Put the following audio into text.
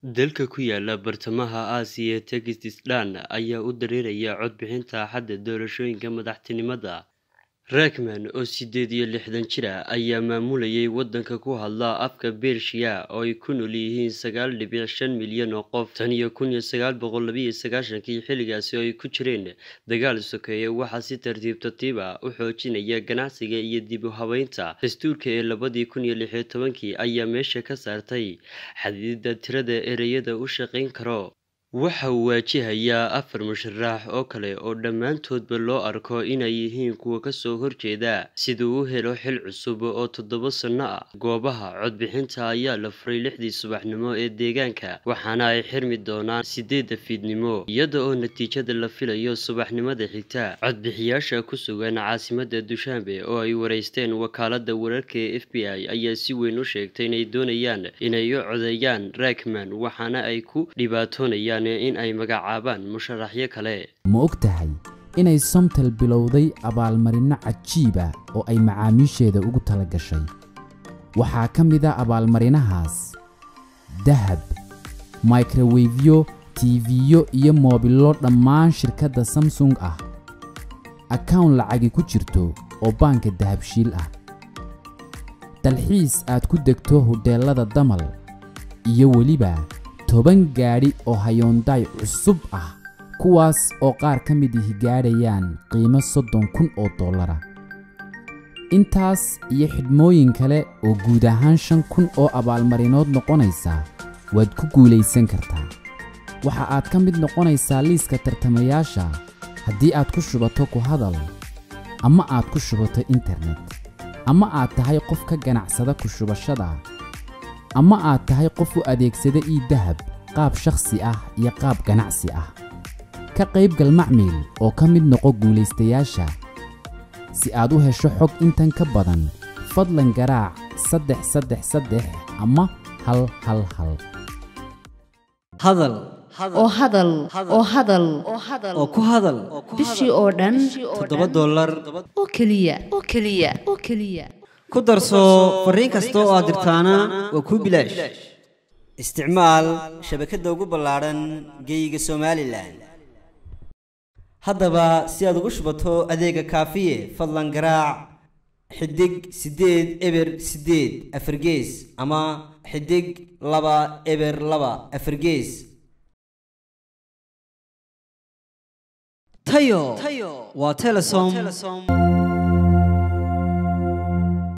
Dalka ku yaala bartamaha Aasiya Tajikistan ayaa u dareeraya codbixinta Axadda doorashooyinka madaxtinimada. Rahman, oo sideed iyo lixdan jir ah, ayaa maamulayay waddanka ku hadla afka Bershiya oo ay ku nool yihiin sagaal dhibic shan milyan oo qof tan iyo kun iyo sagaal boqol laba iyo sagaashankii xilligaasi oo ay ku jireen dagaal sokeeye waxaa si tartiib tartiib ah u xoojinaya ganacsiga iyo dib u habeynta dastuurka ee labadii kun iyo lix iyo tobankii ayaa meesha ka saartay xadididda tirada ereyada uu shaqayn karo waxa uu waajihayaa afar musharax oo kale oo dhammaantoodba loo arko inay yihiin kuwa ka soo horjeeda siduu u helo xil cusub oo toddoba sanno ah goobaha codbixinta ayaa la furay lixdii subaxnimo ee deegaanka waxaana ay xirmi doonaan sideedda fiidnimo iyada oo natiijada la filayo subaxnimada xigta codbixiyaasha ku sugan caasimadda dushanbe oo ay wareysteen wakaaladda wararka ee f b i ayaa si weyn u sheegtay inay doonayaan inay u codeeyaan rakman waxaana ay ku dhibaatoonayaan in ay magacaabaan musharaxyo kale ma og tahay inay somtel bilowday abaalmarinno cajiiba oo ay macaamiisheeda ugu tala gashay waxaa ka mid a abaalmarinahaas dahab microwefyo tiifiyo iyo moobillo dhammaan shirkadda samsung ah akawn lacagi ku jirto oo baanka dahabshiil ah dalxiis aad ku degto hodheellada damal iyo weliba toban gaadhi oo hayoondaay cusub ah kuwaas oo qaar ka mid ihi gaadhayaan qiimo soddon kun oo dollara intaas iyo xidhmooyin kale oo guud ahaan shan kun oo abaalmarinood noqonaysa waad ku guulaysan kartaa waxa aad ka mid noqonaysaa liiska tartamayaasha haddii aad ku shubato ku hadal ama aad ku shubato internet ama aad tahay qof ka ganacsada ku shubashada ama aad tahay qof u adeegsada ii dahab qaab shakhsi ah iyo qaab ganacsi ah ka qaybgal macmiil oo ka mid noqo guulaystayaasha si aad u hesho xog intan ka badan fadlan garaac saddex saddex saddex ama hal hal hal hadal oo hadal oo hadal oo ku hadal bishii oo dhan toddoba dollar oo keliya oo keliya oo keliya ku darso fariin kasta oo aad dirtaana waa kuu bilaash isticmaal shabakadda ugu ballaadhan geeyiga somalilan haddaba si aad ugu shubato adeega kaafiye fadlan garaac xidig siddeed eber siddeed afargees ama xidig laba eber laba afargees tayo waa telesom